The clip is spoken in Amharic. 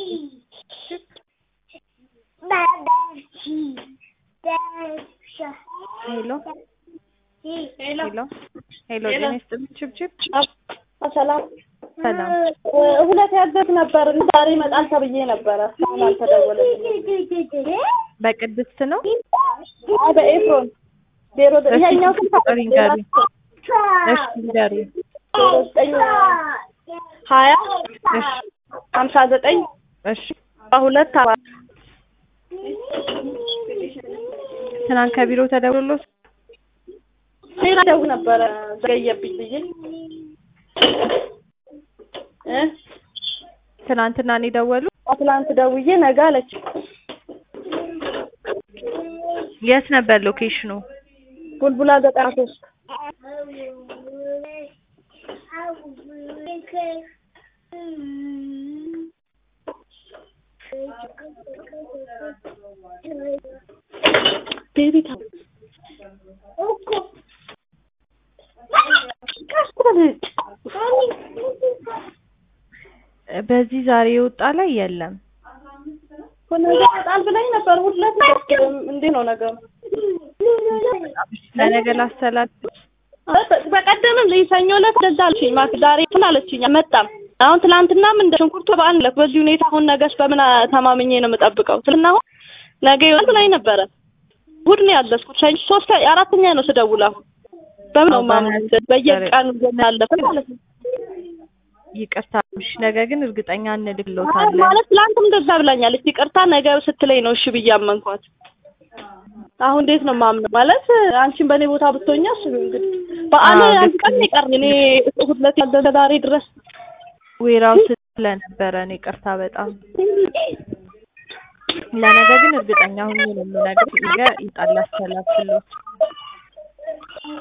ሄሎ ሄሎ ሄሎ ጤና ይስጥልኝ ችብችብ ሰላም ሰላም ሁለት ያዘዝ ነበር ዛሬ ይመጣል ተብዬ ነበረ። እስካሁን አልተደወለልኝም። በቅድስት ነው አይ በኤፍሮን ዜሮ ዘ- ይሄኛው ስልክ ቁጥር ይንገሩኝ እሺ ንገሩኝ ዜሮ ዘጠኝ ሀያ እሺ ሀምሳ ዘጠኝ እሺ ሁለት አራት ትናንት ከቢሮ ተደውሎ ሌላ ደውል ነበረ ዘገየብኝ ብዬ እ ትናንትና እኔ ደወሉ ትላንት ደውዬ ነገ አለች። የት ነበር ሎኬሽኑ ቡልቡላ ዘጠና ሶስት ቤቢ ታ በዚህ ዛሬ የወጣ ላይ የለም ነገ ይመጣል ብላኝ ነበር። ሁለት እንዴት ነው ነገሩ? ለነገ ላስተላልፍ በቀደምም ሰኞ ዕለት እንደዛ አለችኝ። ማክ ዛሬ እንትን አለችኝ አልመጣም። አሁን ትናንትናም እንደ ሽንኩርቱ በዓል ዕለት በዚህ ሁኔታ አሁን ነገስ በምን ተማምኜ ነው የምጠብቀው? ስልና አሁን ነገ ይወጣል ብላኝ ነበረ። እሑድ ነው ያዘዝኩት። ሰኞ ሶስት አራተኛ ነው ስደውል አሁን በምን ነው ማመን በየቀኑ ያለፈ ማለት ነው። ይቅርታ እሺ ነገ ግን እርግጠኛ እንልክሎታለን ማለት ትላንትም እንደዛ ብላኛለች። ይቅርታ ነገ ስትለኝ ነው እሺ ብዬ አመንኳት። አሁን እንዴት ነው ማምነው? ማለት አንቺን በእኔ ቦታ ብትሆኛ እሺ እንግዲህ በዓል አዎ፣ አንድ ልክ ቀን ነው የቀረኝ እኔ እሑድ ዕለት ያዘዘ ዛሬ ድረስ ዌራው ስለነበረ ነው ይቅርታ በጣም ለነገ ግን እርግጠኛ ሁኜ ነው የምነግርሽ ነገ ይጣል አስተላልፍሎት